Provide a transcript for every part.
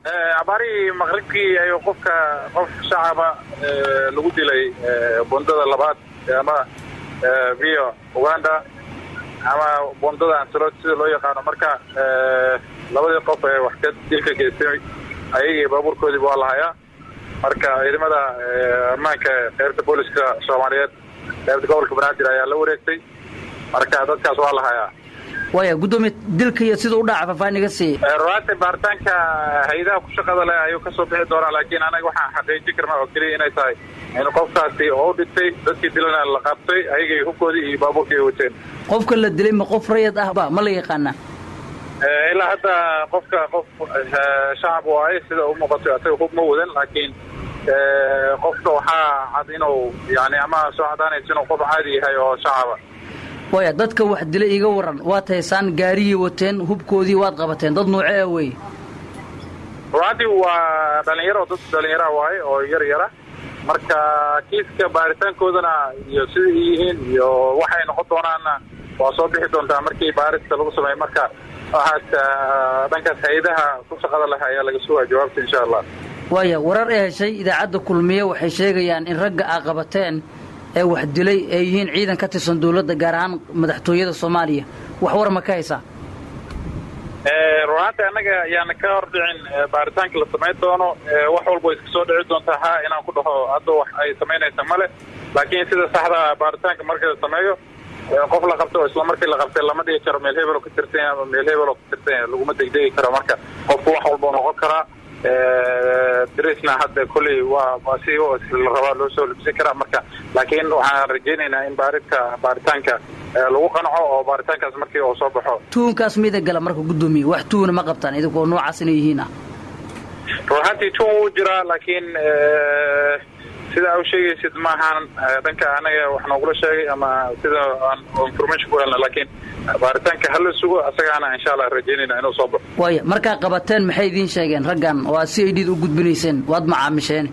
abaarihii maqribkii ayuu qofka qof shacaba lagu dilay bundada labaad ama via uganda ama bundada ansalot sida loo yaqaano marka labadii qof ee wax ka dilka geystay ayagii baabuurkoodiiba waa lahayaa marka ciidamada ammaanka qeybta booliska soomaaliyeed qeybta gobolka banaadir ayaa la wareegtay marka dadkaas waa lahayaa waaya guddoomiye dilka iyo sida u dhaca faahfaahin iga sii ruaanta baaritaanka hay-adaha ku shaqada leh ayuu kasoo bixi doonaa laakiin anaga waxaan xaqiijin karnaa oo keliya inay tahay in qofkaasi oo u dhintay dadkii dilana la qabtay ayagay hubkoodii iyo baabuurkii ay wateen qofka la dilay ma qof rayad ah ba ma la yaqaanaa ilaa hadda qofka qof shacab waaye sida u muuqato asaga hub ma wadan laakiin qofka waxaa cad inuu yani ama soo cadaanaysa inuu qof caadi yahay oo shacaba waaya dadka wax dilay iga waran waad haysaan gaariyii wateen hubkoodii waad qabateen dad nooce ah wey ruaantii waa dhalinyaro dad dhalinyara waaye oo yar yara marka kiiska baaritaankoodana iyo sida ay yihiin iyo waxay noqon doonaanna waa soo bixi doontaa markii baarista lagu sameeyo marka waxaas dhankaas hay-adaha ku shaqada leh ayaa laga sugaa jawaabta insha allah waaya warar ee heshay idaacadda kulmiye waxay sheegayaan in ragga aa qabateen ee wax dilay ay yihiin ciidan ka tirsan dawladda gaar ahaan madaxtooyada soomaaliya wax war ma ka haysaa runaanta annaga ayaana ka hor dhicin baaritaanka la samayn doono wax walba way iska soo dhici doontaa ha inaan ku dhaho hadda wax ay samaynaysa male laakiin sida saxda baaritaanka markii la sameeyo qof la qabto oo isla markii la qabtay lama dhigi karo meel hebel oo ka tirsan ama meel hebel oo ka tirsan laguma degdegi karo marka qofku wax walba noqon karaa drisna hadda kolley waa si la rabaa loo soo libsan karaa marka laakiin waxaan rajaynaynaa in baaridka baaritaanka lagu qanco oo baaritaankaas markii uu soo baxo tuunkaas mida gala marka guddoomiye wax tuuna ma qabtaan idinkoo noocaas inay yihiin ah ruuxantii tuun wuu jiraa laakiin sida u sheegaysid maahan dhanka anaga wax noogula sheegay ama sida aan information ku helna laakiin baaritaanka hala sugo asagaana insha allah rajaynayna inuu soo baxo waaya markaa qabateen maxay idiin sheegeen raggan oo aad si aydhiid u gudbinayseen waad macaamisheen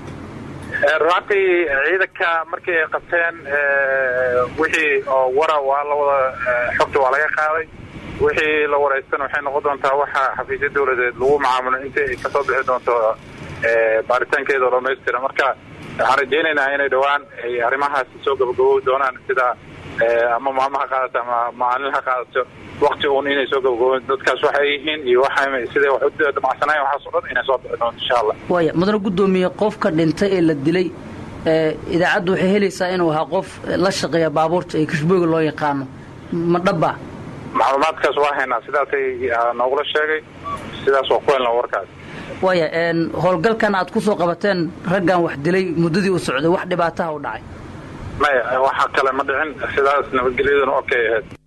ruantii ciidanka markii ay qabteen wixii oo wara waa la wada xogta waa laga qaaday wixii la waraystana waxay noqon doontaa waxa xafiisya dawladeed lagu macaamulo intii ay kasoo bixi doonto baaritaankeeda oo dhamaystira marka waxaan rajaynaynaa inay dhowaan ay arrimahaasi soo gabagabowi doonaan sida ama maalmo ha qaadato ama maalin ha qaadato wakti uun inay soo gabagabooin dadkaas waxay yihiin iyo waxa siday wax u damacsanayen waxaas o dhan inay soo bixi doonto insha allah waaya mudane guddoomiye qofka dhintay ee la dilay idaacaddu waxay helaysaa inuu ahaa qof la shaqeeya baabuurta ee kashbooga loo yaqaano ma dhaba macluumaadkaas waa haynaa sidaasay noogula sheegay sidaas waa ku helna warkaas waaya howlgalkan aad ku soo qabateen raggan wax dilay muddadii u socday wax dhibaataha u dhacay maya waxa kale ma dhicin sidaas nabadgelyaduna okay ahayd